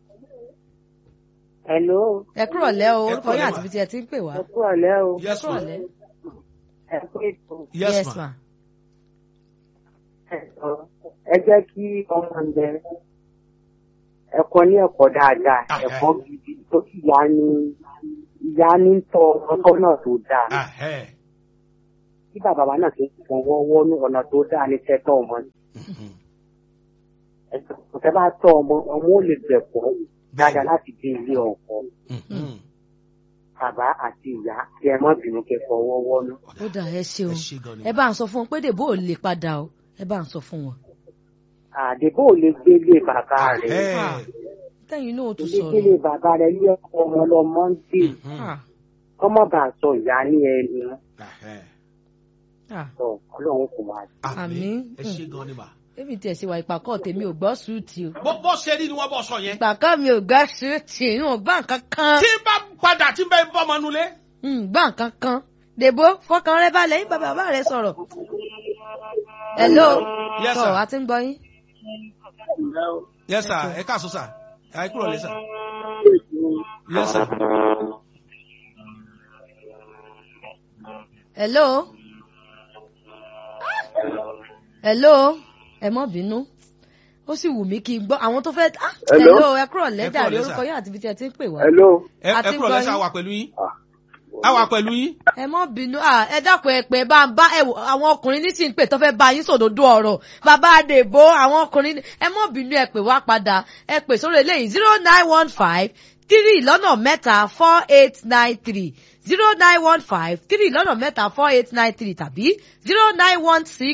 Hello, ẹ kúrò lẹ́ o Ẹ orúkọ kúrọ̀lẹ́ yín mà. àti ibi tí ẹ ti ń pè wá ẹ kú ọ̀lẹ́ o. yes kúrò ma lẹ́ Ẹ kú ètò. yes ma. ẹ̀sọ́. Ẹ jẹ́ kí ọmọ ẹ̀ ẹ̀kọ́ ní ẹ̀kọ́ dáadáa, Ah, ẹ̀kọ́ gidi tó sì yá ní ìyá ní tọ́ ọkọ náà tó dáa. Ah, eh. Kí bàbá wa náà ti fún wọ́wọ́ ní ọ̀nà tó dáa ní tẹ́tọ́ ọmọ. Mhm. Ẹ̀sọ́ kò tẹ́ bá tọ́ ọmọ, ọmọ ò lè gbẹ̀kọ́ dáadáa láti dé ilé ọkọ. Mhm. Bàbá àti ìyá kí ẹ má bínú kẹ́ fọwọ́ wọ́nú. ó dà ẹ ṣeun ẹ ṣe gan ni. ẹ bá ń sọ fún wọn pé dèbò ò lè padà o ẹ bá ń sọ fún wọn. Àdébò ò lè gbélé bàbá rẹ̀. Eh. Ah, tẹ́yìn náà ó tún Ilé sọ̀rọ̀ gbélé bàbá rẹ̀ ilé ọkọ ọmọ lọmọ ń dè. Mhm. Ah, Ọmọ bá sọ ìyá ní ẹnu. Ah, eh. ah. Sọ Ọlọ́run kò wá. Àmín. ẹ ṣe gan ni ma. èmi tiẹ̀ ṣe wà ìpàkọ́ tèmi ò gbọ́ sùúrùtì o bó bó ṣe rí ni wọ́n bọ̀ sọ yẹn. ìpàkọ́ mi ò gbọ́ sùúrùtì n ò gbọ́ nǹkan kan tí n bá padà tí n bá bọ́ ọmọ nulẹ̀. n gbọ́ nǹkan kan dèbò fọkàn rẹ balẹ̀ yín bàbá bàbá rẹ sọ̀rọ̀ hello Yes, sọ sir. àti ń gbọ́ yín yes sir ẹ káàsó sir ẹ kúrò lẹ sir. yes sir. hello hello ẹ mọ́ bínú ó sì wù mí kí n gbọ́ àwọn tó fẹ́ ah, Hello? hello ẹ kúrò lẹ́jà kúrò rí lẹ́, sir. orúkọ yín àti ibi tí ẹ ti ń pè wá Hello. ẹ ẹ Àti kúrò lẹ gbọ́ sir yín. wà pẹ̀lú yín. a wà pẹ̀lú yín. ẹ mọ́ bínú ah, ẹ dákun ẹ pé bá ń bá ẹ wò àwọn ọkùnrin nísìnyí pé tó fẹ́ bá yín sòdodo ọ̀rọ̀ bàbá àdèbò àwọn ọkùnrin ẹ mọ́ bínú ẹ pè wá padà ẹ pè sórí eléyìí zero nine one five three lọ́nà mẹ́ta four eight nine three zero nine one five three lọ́nà mẹ́ta four eight nine three tàbí zero nine one six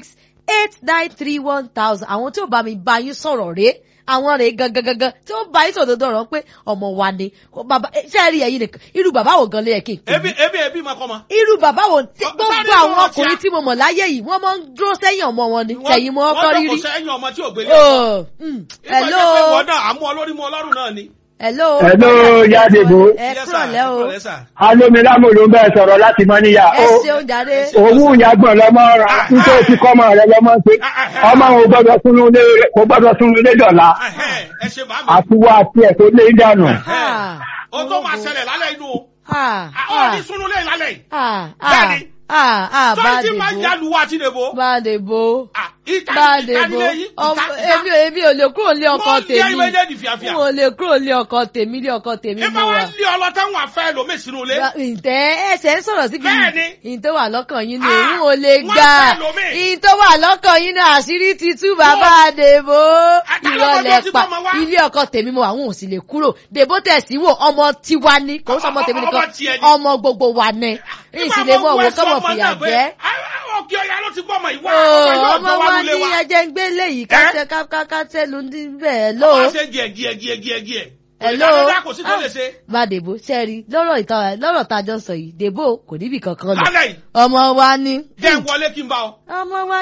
eight nine three one thousand àwọn tí ò bá mi bá yín sọ̀rọ̀ rèé àwọn rèé gangan gangan tí ó bá yín sọ̀rọ̀ dọ̀rọ̀ pé ọmọ wa ni Kò bàbá ṣé ẹ rí ẹ̀yin nìkan irú bàbá wo gan lè yẹ kí n pè ebi ebi ebi ma kọ́ ma. irú bàbá wo tí Ọ- gbogbo sáré àwọn lọ́wọ́ ọkùnrin tíá. tí mo mọ̀ láyé yìí wọ́n máa ń dúró sẹ́yìn ọmọ wọn ni sẹ́yìn mọ́ ọkọ wọ́n rírí. jókòó sẹ́yìn ọmọ tí ò gbélé. Oh, mm, hello ìgbà náà àmú ọlórí mú ọlọ́run náà ni. hello. Hello, Yádébò. ẹ Yes, sir. kúrọ̀lẹ́ o Ẹ kúrọ̀lẹ́, sir. Alómilámù ló ń bẹ́ẹ̀ sọ̀rọ̀ láti mọ́ níyà. ẹ ṣeun jàre. Òwú ìyàgbọ̀n lọ́mọ ra nítorí ti kọ́mọ rẹ lọ́mọ ṣe. Ọmọ ò gbọ́dọ̀ súnú ilé kò gbọ́dọ̀ súnú ilé dọ̀la. Ẹhẹ́, ẹ ṣe bá mi. Àtiwọ́ àti ẹ̀ tó lé dànù. Ah, o tó máa ṣẹlẹ̀ lálẹ́ inú o. ah, Ah, ó ní sunu lẹ́yìn lálẹ́ yìí. ah, ah, Bẹ́ẹ̀ni. ah, ah, sọ́ni tí máa ń Bádébó ya luwa àti dèbò. Bádébó ìta Bádébó ìta yìí. ọmọ èmi èmi ò lè kúrò ní ọkọ Wọ́n lé tèmi méjèèjì fìàfìà. n ò lè kúrò ní ọkọ tèmi ní ọkọ tèmi Ìbá mo wa wà. lé ọlọ́tẹ́ wọn àfẹ́ lómi sínú ilé. ǹtẹ́ ẹsẹ̀ ń sọ̀rọ̀ síbi Bẹ́ẹ̀ni. ìyìn tó wà lọ́kàn yín ni Ah, òun ò lè wọ́n gbà fẹ́ lómi. ìyìn tó wà lọ́kàn yín ni àṣírí ti tú bàbá Dèbó Àtàlọ́kọ̀ ìrọ̀lẹ́ tó ti pa tọ́mọ wá. ilé ọkọ tèmi mo àwọn ò sì lè kúrò Dèbó tẹ̀sí wò ọmọ tiwa ni kò ń sọmọ tèmi Ọmọ nìkan tiẹ̀ ni. ọmọ gbogbo wa ni ìsì lè mọ òwò kọ́mọ fìyà jẹ́ Òkè ọ̀yà ló ti gbọ́mọ ìwà. Oh, ọmọ wa lulẹ̀ ní ẹjẹ ń gbé léyìí kátẹ kátẹ ló ń dín bẹ́ẹ̀ ló. Ọmọ ṣe gíẹ̀ gíẹ̀ gíẹ̀ gíẹ̀ gíẹ̀. Hello. Ìdádọ́dá kò sí tó lè ṣe. bá Dèbó sẹ́ẹ̀rì lọ́rọ̀ ìta lọ́rọ̀ tá a jọ sọ yìí Dèbó kò níbì kankan lọ Lálẹ́ yìí, ọmọ wa ní. jẹ́ ń wọlé kí n bá ọ. ọmọ wa